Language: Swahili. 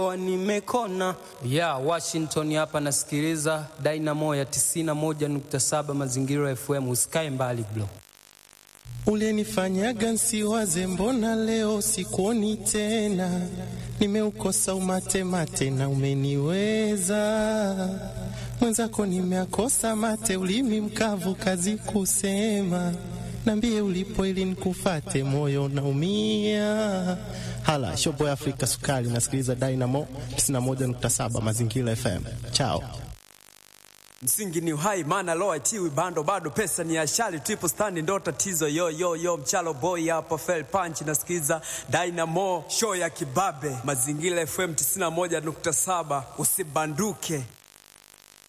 Nimekona ya Washington hapa, nasikiliza Dynamo ya 91.7 Mazingira FM. Usikae mbali bro. Ulenifanyaga nsiwaze, mbona leo sikuoni tena? Nimeukosa umate mate na umeniweza mwenzako, nimeakosa mate, ulimi mkavu, kazi kusema. Nambie ulipo ili nikufate, moyo naumia. Hala shoboy Afrika Sukari, nasikiliza Dynamo 91.7 Mazingira FM. Chao. Msingi ni uhai, maana loa tiwi bando bado, pesa ni ashali, triple stand ndo tatizo. Yo yo yo, mchalo boy hapa, fell punch, nasikiza Dynamo show ya kibabe, Mazingira FM 91.7, usibanduke.